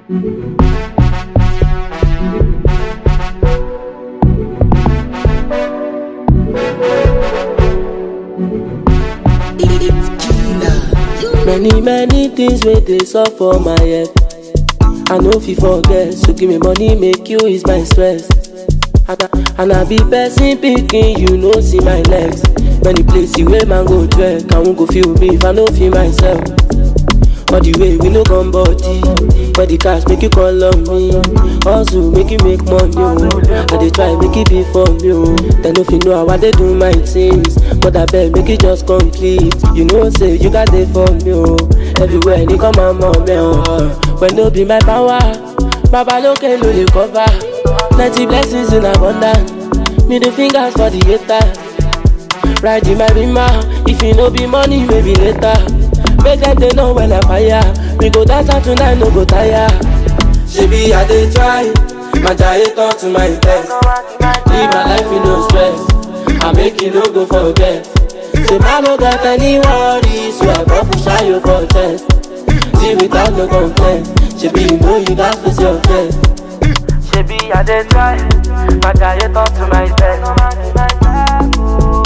Many many things wey dey sup for my head. I no fit forget, so give me money make you ease my stress. And I, and I be person pikin, you know see my legs. Many places wey man go trek, I won't go feel me if I no feel myself. All the way we no come body, but the cash make you call on me. Hustle make you make money, oh. I dey try make it be for me, oh. They no fit know how I dey do my things, but I beg make it just complete. You know say you got it for me, oh. Everywhere ni come my mommy, oh. When no be my power, Baba lókè ló lè cover. Plenty blessings in abundance, middle fingers for the hater. Ride in my rima, if you no be money, maybe later. Make them they know when I fire. We go dance out tonight, no go tire. Shebi I dey try, my giant turn to my test. Live my life in no stress, I make you no go forget. Say man no got any worries, so I go push out your for chest. Live without no complaint, shebi you know you got face your face. Shebi I dey try, my giant turn to my test.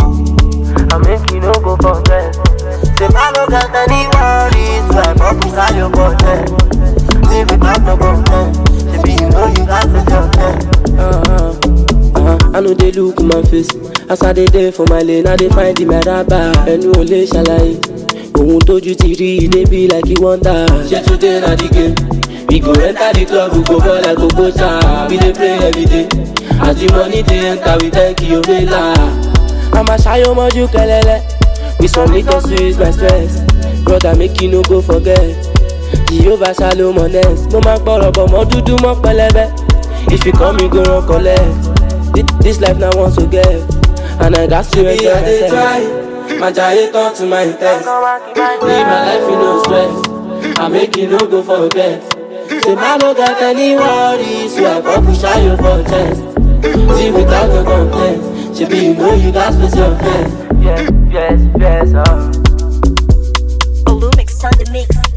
I make you no go forget. Say I no got any worries, so I go push out your for chest. Live without no complaint, shebi you know you got face your face. Uh-huh. Uh-huh. I know they look my face As I dey there for my lane I dey find the meraba Ẹnu ò lè ṣàlàyé Ohun tójú ti rí ilé bí like you wonder Ṣé today na the game? We go enter the club, we go ball like Okocha We dey play every day As the money dey enter, we thank you, Obela I'ma ṣayọ mọ́jú kẹlẹ́lẹ́ With some little sweets, my stress Brother make you no go forget Jehovah shalom honest Mo máa gbọ́rọ̀ bọ̀ mọ́ dúdú mọ́ pẹlẹbẹ If you come, you go run collect. This, this life now wants to get, and I got to enjoy myself. try, my giant turn to my test. Live my life in no stress. I make you no go forget. Say man no got any worries, so I go push out your for chest. Live without no complaint. Shebi you know you got space your face. Yes, yes, yes, uh. Olumix on the mix.